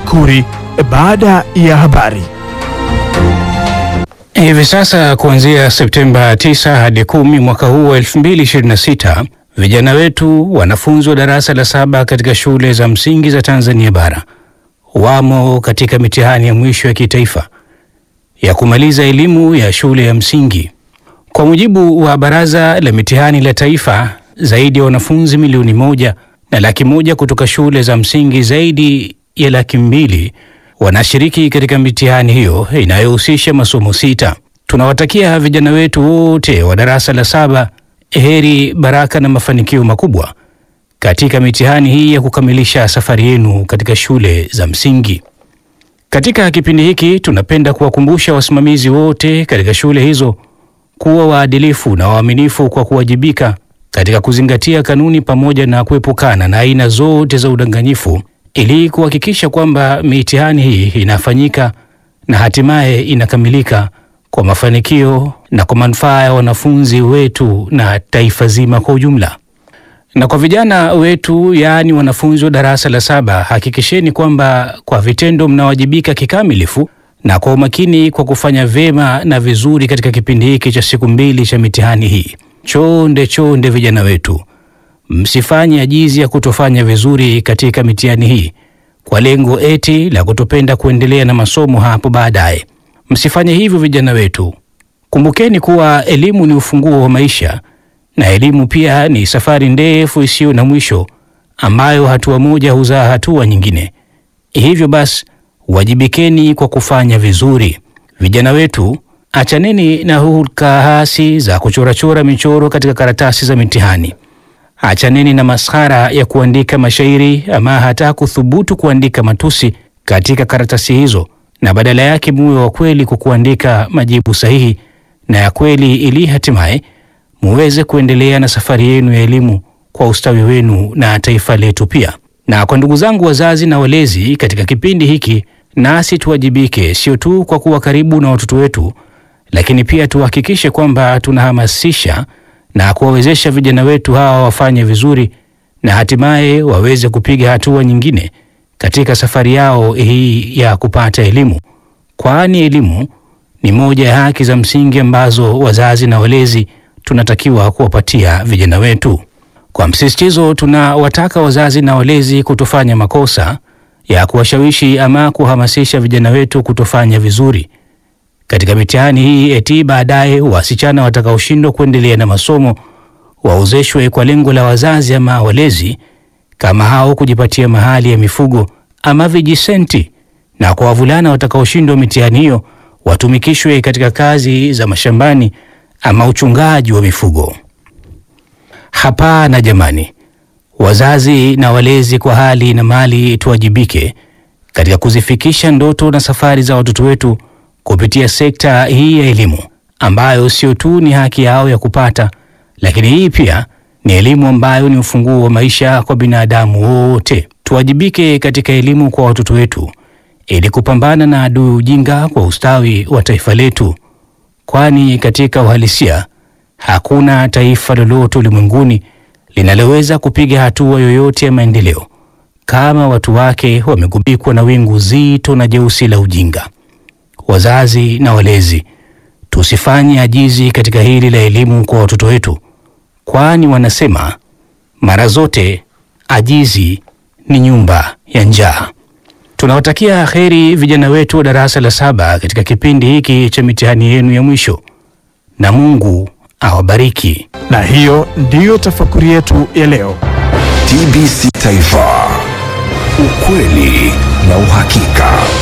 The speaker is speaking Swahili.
Makuri baada ya habari. Hivi sasa kuanzia Septemba 9 hadi 10 mwaka huu wa 2026 vijana wetu wanafunzi wa darasa la saba katika shule za msingi za Tanzania bara wamo katika mitihani ya mwisho ya kitaifa ya kumaliza elimu ya shule ya msingi. Kwa mujibu wa Baraza la Mitihani la Taifa, zaidi ya wanafunzi milioni moja na laki moja kutoka shule za msingi zaidi ya laki mbili wanashiriki katika mitihani hiyo inayohusisha masomo sita. Tunawatakia vijana wetu wote wa darasa la saba heri, baraka na mafanikio makubwa katika mitihani hii ya kukamilisha safari yenu katika shule za msingi. Katika kipindi hiki tunapenda kuwakumbusha wasimamizi wote katika shule hizo kuwa waadilifu na waaminifu kwa kuwajibika katika kuzingatia kanuni pamoja na kuepukana na aina zote za udanganyifu ili kuhakikisha kwamba mitihani hii inafanyika na hatimaye inakamilika kwa mafanikio na kwa manufaa ya wanafunzi wetu na taifa zima kwa ujumla. Na kwa vijana wetu, yaani wanafunzi wa darasa la saba, hakikisheni kwamba kwa vitendo mnawajibika kikamilifu na kwa umakini kwa kufanya vyema na vizuri katika kipindi hiki cha siku mbili cha mitihani hii. Chonde chonde, vijana wetu, msifanye ajizi ya kutofanya vizuri katika mitihani hii kwa lengo eti la kutopenda kuendelea na masomo hapo baadaye. Msifanye hivyo vijana wetu. Kumbukeni kuwa elimu ni ufunguo wa maisha na elimu pia ni safari ndefu isiyo na mwisho ambayo hatua moja huzaa hatua nyingine. Hivyo basi, wajibikeni kwa kufanya vizuri. Vijana wetu, achaneni na hulka hasi za kuchorachora michoro katika karatasi za mitihani. Achaneni na maskhara ya kuandika mashairi ama hata kuthubutu kuandika matusi katika karatasi hizo, na badala yake muwe wa kweli kwa kuandika majibu sahihi na ya kweli, ili hatimaye muweze kuendelea na safari yenu ya elimu kwa ustawi wenu na taifa letu pia. Na kwa ndugu zangu wazazi na walezi, katika kipindi hiki nasi tuwajibike, sio tu kwa kuwa karibu na watoto wetu, lakini pia tuhakikishe kwamba tunahamasisha na kuwawezesha vijana wetu hawa wafanye vizuri na hatimaye waweze kupiga hatua nyingine katika safari yao hii ya kupata elimu, kwani elimu ni moja ya haki za msingi ambazo wazazi na walezi tunatakiwa kuwapatia vijana wetu. Kwa msisitizo, tunawataka wazazi na walezi kutofanya makosa ya kuwashawishi ama kuhamasisha vijana wetu kutofanya vizuri katika mitihani hii, eti baadaye wasichana watakaoshindwa kuendelea na masomo waozeshwe kwa lengo la wazazi ama walezi kama hao kujipatia mahali ya mifugo ama vijisenti, na kwa wavulana watakaoshindwa mitihani hiyo watumikishwe katika kazi za mashambani ama uchungaji wa mifugo. Hapana jamani, wazazi na walezi kwa hali na mali tuwajibike katika kuzifikisha ndoto na safari za watoto wetu kupitia sekta hii ya elimu ambayo sio tu ni haki yao ya kupata, lakini hii pia ni elimu ambayo ni ufunguo wa maisha kwa binadamu wote. Tuwajibike katika elimu kwa watoto wetu ili kupambana na adui ujinga kwa ustawi wa taifa letu, kwani katika uhalisia hakuna taifa lolote ulimwenguni linaloweza kupiga hatua yoyote ya maendeleo kama watu wake wamegubikwa na wingu zito na jeusi la ujinga. Wazazi na walezi, tusifanye ajizi katika hili la elimu kwa watoto wetu, kwani wanasema mara zote ajizi ni nyumba ya njaa. Tunawatakia heri vijana wetu wa darasa la saba katika kipindi hiki cha mitihani yenu ya mwisho, na Mungu awabariki. Na hiyo ndiyo tafakuri yetu ya leo. TBC Taifa, ukweli na uhakika.